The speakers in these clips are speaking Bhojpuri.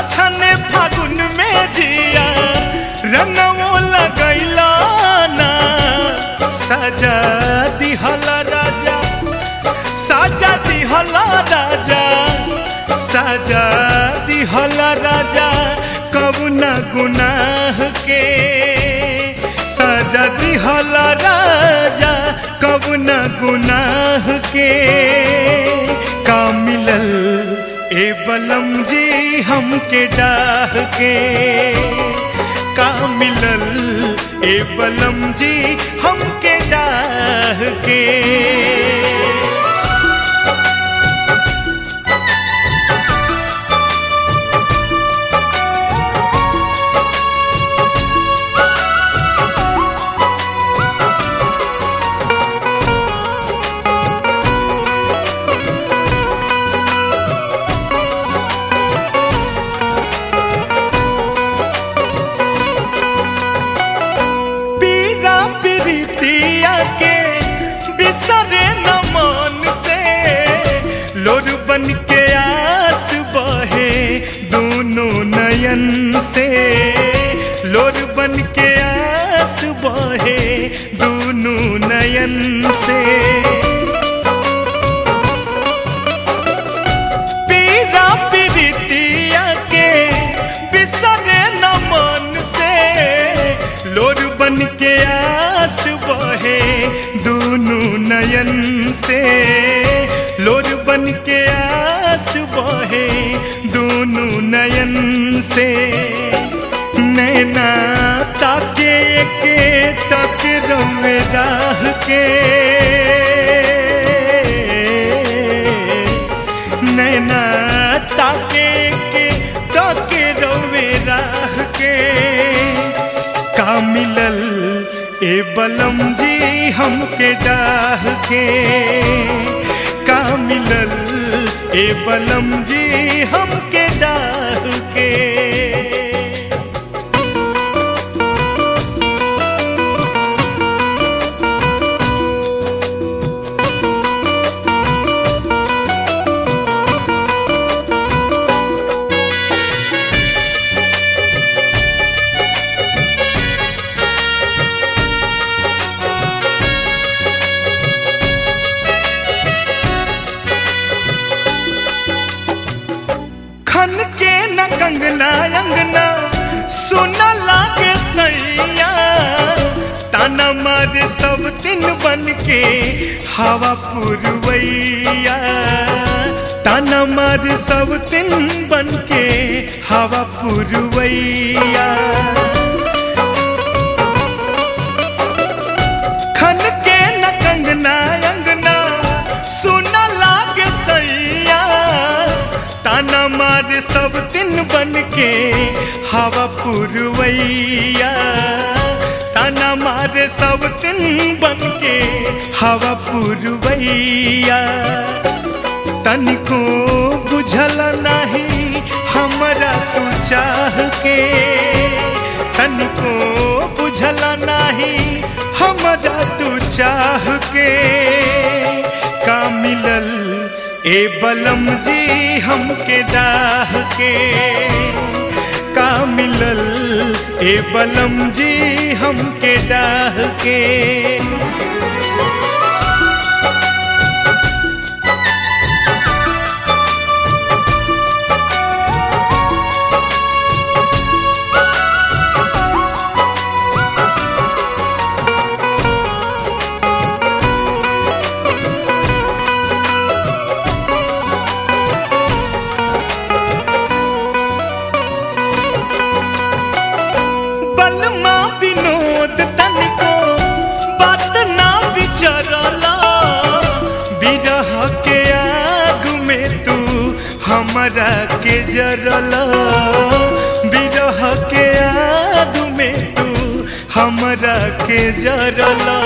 छछने फागुन में जिया रंगवो लगैला ना सजा दिहला राजा साजा दिहला राजा साजा दिहला राजा कबुना गुनाह के साजा दिहला राजा कबुना गुनाह के का मिलल ए बलम जी हमके डाह के का मिलल ए बलम जी हमके डाह के पीरा प्रीतिया के बिसरे न मन से लोर बन के आस बहे दोनों नयन से लोर बन के आस बहे दोनों नयन से पीरा प्रीतिया के बिसरे न मन से लोर बन के आस बहे दोनों नयन से लोर बन के आस बहे दोनों नयन से नैना ताके के तक रवे राह के नैना ताके के ताके रवे राह के का मिलल ए बलम जी हमके डाह के का मिलल ए बलम जी हमके डाह के खन के न कंगना अंगना सुना लागे सैया ताना मारे सब दिन बन के हवा पुरवैया ताना मारे सब दिन बन के हवा पुरवैया खन के न कंगना अंगना सुना लागे सैया ताना मारे सब दिन बन के हवा पुरवैया ताना मारे सब दिन बन के हवा पुरवैया तनिको बुझल नहीं हमरा तू चाह के तनिको बुझल नहीं हमरा तू चाह के का मिलल ए बलम जी हमके डाह के का मिलल ए बलम जी हमके डाह के बलमा विनोद तनिको बात ना विचरला बिरह के आग में तू हमरा के जरला बिरह के आग में तू हमरा के जरला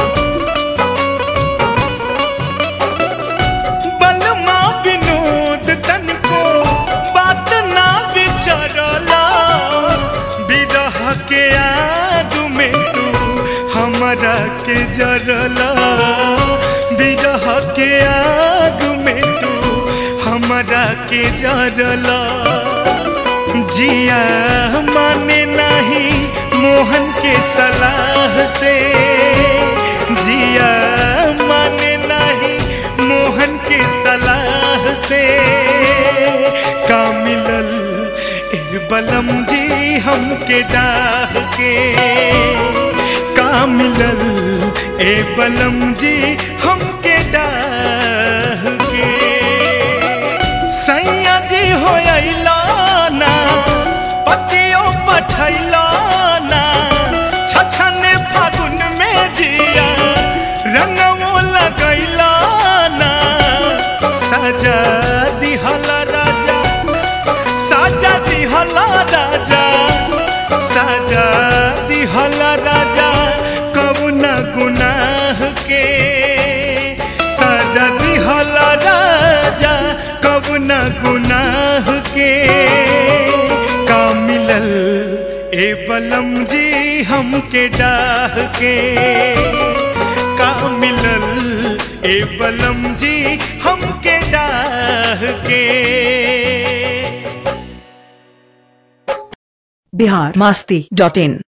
बलमा विनोद तनिको बात ना विचरला बिरह के आग में तू हमरा के जरला बिरह के आग में तू हमरा के जरला जिया माने नहीं मोहन के सलाह से जिया माने नहीं मोहन के सलाह से का मिलल ए बलम जी हमके डाह के का मिलल ए बलम जी हमके डाह के सैया जी हो ना पतियो पठैला ना छछने फागुन में जिया रंगवो लगैला ना सजा दिहला राजा साजा दिहला राजा साजा दिहला राजा कबुना गुनाह के साजा दिहला राजा कबुना गुनाह के का मिलल ए बलम जी हमके डाह के का मिलल ए बलम जी हमके डाह के बिहार मास्ती डॉट इन